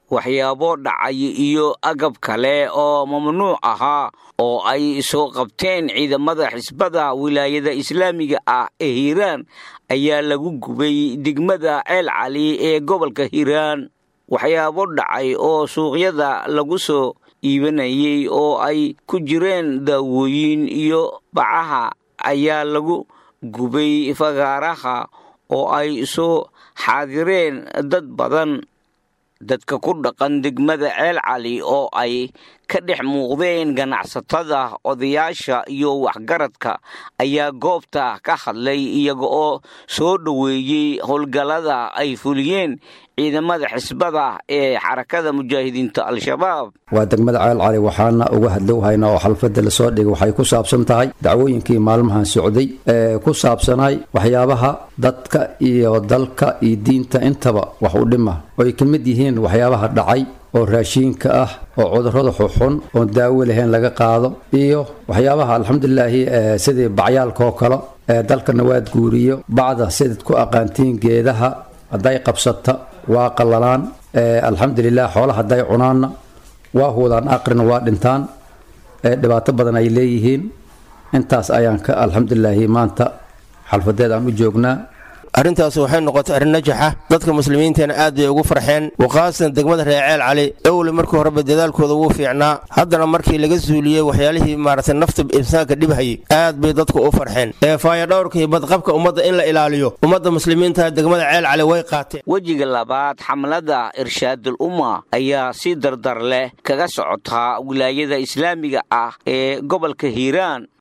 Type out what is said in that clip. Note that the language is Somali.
waxyaabo dhacay iyo agab kale oo mamnuuc ahaa oo ay soo qabteen ciidamada xisbada wilaayada islaamiga ah ee hiiraan ayaa lagu gubay degmada ceel cali ee gobolka hiiraan waxyaabo dhacay oo suuqyada lagu soo iibanayay oo ay ku jireen daawooyin iyo bacaha ayaa lagu gubay fagaaraha oo ay soo xaadireen dad badan dadka ku dhaqan degmada ceel cali oo ay ka dhex muuqdeen ganacsatada odayaasha iyo waxgaradka ayaa goobta ka hadlay iyaga oo soo dhoweeyey howlgallada ay fuliyeen ciidamada xisbada ee xarakada mujaahidiinta al-shabaab waa degmada ceel cali waxaana uga hadlowhaynaa oo xalfadda lasoo dhigay waxay ku saabsan tahay dacwooyinkii maalmahan socday ee ku saabsanay waxyaabaha dadka iyo dalka iyo diinta intaba wax u dhima oo ay ka mid yihiin waxyaabaha dhacay oo raashiinka ah oo cudurrada xuxun oon daawo lahayn laga qaado iyo waxyaabaha alxamdulilaahi sidii bacyaalka oo kale ee dalka nawaad guuriyo bacda sidaad ku aqaantiin geedaha hadday qabsata waa qallalaan alxamdulilah xoolaha hadday cunaanna waa huudaan aqrina waa dhintaan dhibaato badan ay leeyihiin intaas ayaan ka alxamdulilaahi maanta xalfadeed aan u joognaa arrintaas waxay noqotay arrin najaxa dadka muslimiinteena aad bay ugu farxeen waqaasan degmada reeceel cali owle markii horeba dadaalkooda wuu fiicnaa haddana markii laga suuliyey waxyaalihii maaragtay nafta insaanka dhibhayay aad bay dadku u farxeen ee faayadhowrka iyo badqabka ummadda in la ilaaliyo ummadda muslimiinta degmada ceel cali way qaateen wejiga labaad xamlada irshaadul umma ayaa si dardar leh kaga socotaa wilaayada islaamiga ah ee gobolka hiiraan